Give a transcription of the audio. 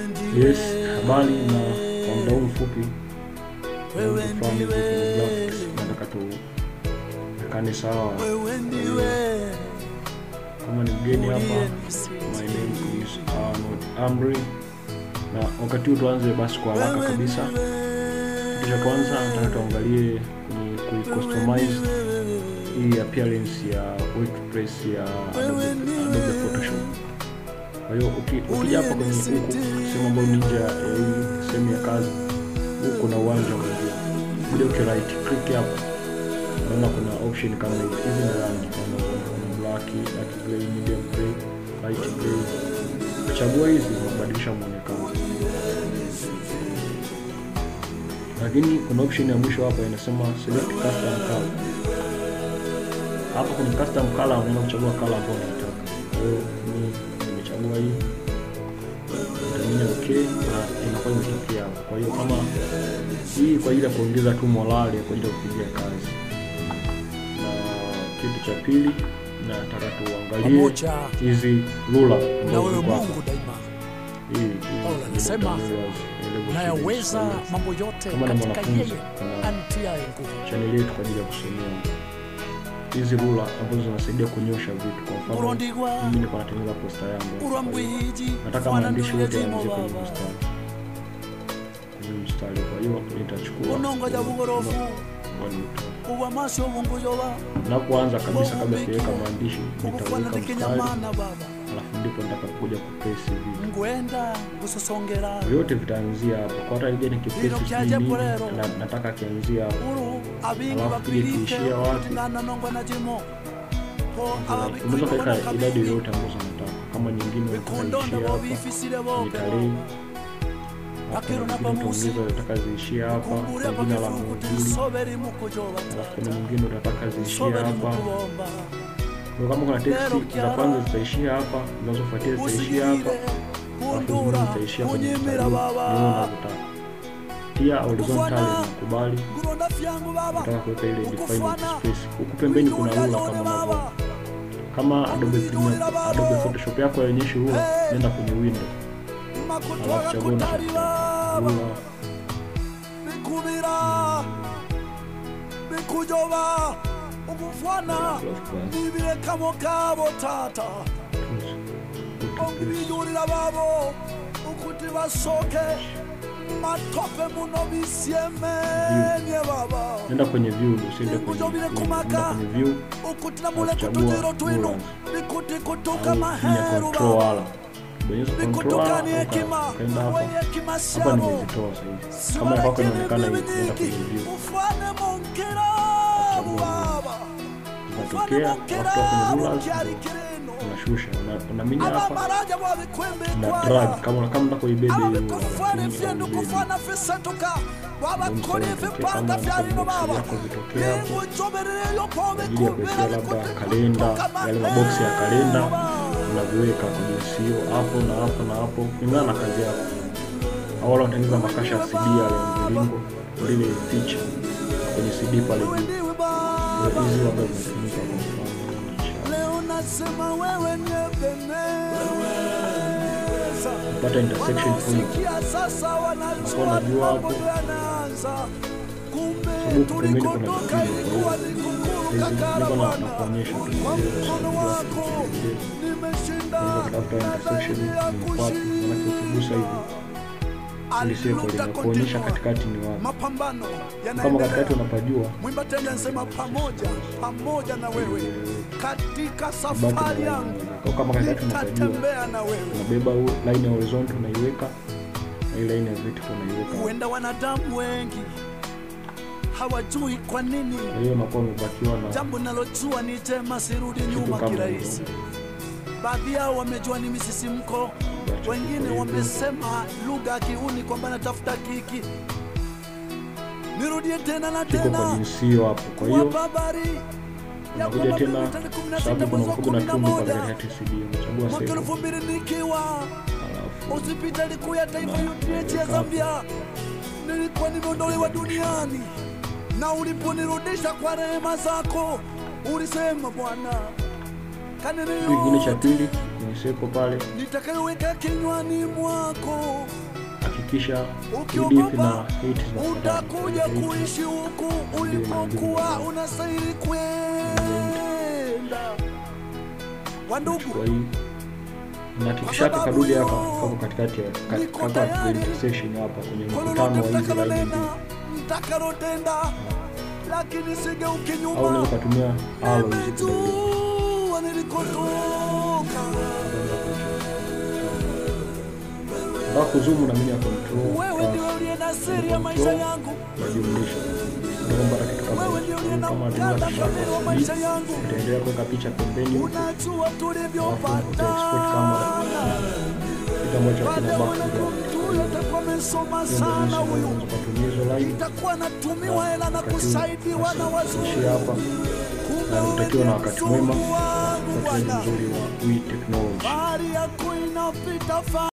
Yes, habari na kwa muda huu mfupi mambo fulani hivi kwenye graphics nataka tu nekane sawa. Kwa hiyo, Kama ni mgeni hapa, my name is Arnold Amri, na wakati huu tuanze basi kwa haraka kabisa. Kitu cha kwanza nataka tuangalie kwenye kuicustomize hii appearance ya WordPress ya Adobe, Adobe Photoshop. Kwa hiyo uki- ukija hapa kwenye huku sehemu ambayo ni nje ya hii sehemu ya kazi, huku kuna uwanja mwingine, kuja uki right click hapa, unaona kuna option kama hivi. Hizi ni rangi kama kuna black, dark gray, medium gray, light gray. Ukichagua hizi unabadilisha muonekano, lakini kuna option ya mwisho hapa inasema select custom color. Hapa kwenye custom color unaenda kuchagua color ambayo unataka. Kwa hiyo mimi nimechagua hii nitamenya okay na inakuwa imetokea hapo. Kwa hiyo kama hii kwa ajili ya kuongeza tu morale kwa ajili ya kupigia kazi. Na kitu cha pili nataka tuangalie Pamoja hizi rula na ambazo wewe ziko hapa. Mungu daima Hii hii Paulo ni anasema, level series. unayaweza Kwa hiyo, mambo yote kama ni katika mwanafunzi yeye kuna anitiaye nguvu. chaneli yetu kwa ajili ya kusomea hizi rula ambazo zinasaidia kunyosha vitu. Kwa mfano Urondigwa mimi niko natengeneza posta yangu, urwa Kwa hiyo, mbwiji nataka fwana maandishi yote nduyetimo yaanzie kwenye baba mstari kwenye mstari. Kwa hiyo nitachukua unongo ja bugorofu Wanitoa. uwa masho bunguyoba Napoanza kabisa, kabla sijaweka maandishi, ukufwana nitaweka mstari, ndikinyamana baba alafu ndipo nitakapokuja kupress vitu ngwenda gusosongera vyote vitaanzia hapa. Kwa hata ije Bino nikipress byaje sijui nini, polero. na- nataka kianzia hapa. uru abingi Alafu bakwirike kiishia wapi? kutingana nongwa na jimo ho Unaweza kuweka idadi yoyote ambazo unataka, kama nyingine unataka kundonda iishie bo hapa bifisire kwenye boke tarehe Bakiro na Alafu kuna pamusi. mwingine utataka ziishie hapa kumbure kwa jina la pakifukuti mhubiri, nsoberi mukujoba alafu kuna mwingine utataka ziishie nsoberi hapa. mukubomba Kwa kama kuna teksti za kwanza zitaishia hapa, zinazofuatia zitaishia hapa, usigire alafu kundura zingine zitaishia kwenye mstari kunyimira huu, baba ndio unavyotaka. Pia horizontal nakubali, guronda fyangu baba nataka kuweka ile defined Ukufana. space. Huku pembeni kuna rula kama unavyoona. Kama Adobe Premiere, Adobe Photoshop yako haionyeshi rula, nenda kwenye window, makutwara alafu chagua kutari unachotaka. baba Rula bikubira bikujoba ukufana nibirekamo kabo tata ongibiyurira babo ukuti basoke matope muno bisyemenye baba nenda kwenye view, usiende kwenye Nikujobile nenda kumaka. kwenye view ukuti namule Chagua kutujiro twinu rulers. bikuti kutuka au maheru control baba wala bonyeza control bikutukani wala hekima ukaenda hapa wenye hekima hapa syabo nimezitoa sasa hivi kama kwako inaonekana hivi nenda kwenye view ufane munkira baba ufane zinatokea munkira alafu kwenye rulers mukyari ndio kireno unashusha una- unaminya hapa abamaraja na bwabikwembekwaya drag kama kama unataka uibebe hiyo ababikufana ifyendu kufana fisetuka babakora ivipanga vyalino baba yako vitokea hapo ingujoberereyo ajili ya kuwekea labda kalenda yale maboksi ya kalenda unaviweka kwenye sio hapo na hapo na hapo kulingana na kazi yako au wala unatengeneza makasha ya CD yale ya mviringo lile picha kwenye CD pale juu Ndiwe baba Ndio hizi labda zinatumika kwa mfano leo nasema wewe niebeneza kupata intersection point wanaosikia sasa Unakuwa wanajua unajua mambo hapo. yanaanza kumbe Sababu pembeni kuna tulikotoka vipimo, ilikuwa kwa ni hiyo kukuruka hizi kara niko na bwana nakuonyesha tu kwa ile mkono usijua wako kufikiria. nimeshinda Unaweza kutafuta intersection nadhani ya ni wapi, manake ukigusa hivi ili sio Aliluka linakuonyesha continua. katikati ni wapi. mapambano Kama katikati yanaendelea unapajua mwimba tena nsema pamoja pamoja na wewe katika baki na safari line yangu moja. Kwa kama katikati unapajua nitatembea na wewe unabeba u- line ya horizontal unaiweka na hii line ya vertical unaiweka. huenda wanadamu wengi hawajui kwa nini Kwa hiyo unakuwa umebakiwa na jambo nalojua ni jema sirudi kitu nyuma kama kirahisi baadhi yao wamejua ni misisimko wengine wamesema lugha ya kiuni kwamba natafuta kiki nirudie tena na kiko kwa tena jinsio hapo. Kwa hiyo kuwapa habari ya unakuja kwamba tena mimi tarehe kumi na sababu sita kuna mwezi wa kuna kumi na tundu pale moja katikati ya CD unachagua mwaka save elfu mbili nikiwa alafu hospitali kuu ya taifa UTH ya Zambia, nilikuwa nimeondolewa duniani, na uliponirudisha kwa rehema zako ulisema Bwana, kitu kingine cha pili kwenye sepo pale, nitakayoweka kinywani mwako hakikisha hii dipi ukiogopa na hit zinafanana. utakuja Hit kuishi huku ulipokuwa unastahili kwenda wandugu kwa hii nahakikisha haka kadude hapa kako katikati ya ka- Niko kako tayari. intersection hapa kwenye kwa mkutano lolote wa hizi laini mtakalonena mbili, mtakalotenda lakini sigeuke au nyuma unaweza ukatumia alo hizi kidogo. nimejua nilikotoka Nataka kuzumu na mimi ya control wewe ndiwe plus uliye na siri ya maisha yangu najumlisha ndio kwamba hata kitu kama wewe ndiwe uliye na kama mkanda tunaweza kamili wa maisha yangu utaendelea kuweka picha pembeni huku unajua alafu uta export tulivyopatana kama kitu ambacho hakina Baada background. mtu atakuwa amesoma Hiyo ndio sana jinsi huyu unaweza kutumia hizo line itakuwa natumiwa hela na wakati huu kusaidiwa na basi wazuri ishia hapa Kumbe na wewe utakiwa na ndiye wakati mwema mzungu wangu wakati Bwana mzuri wa hii technology bahari yako inapita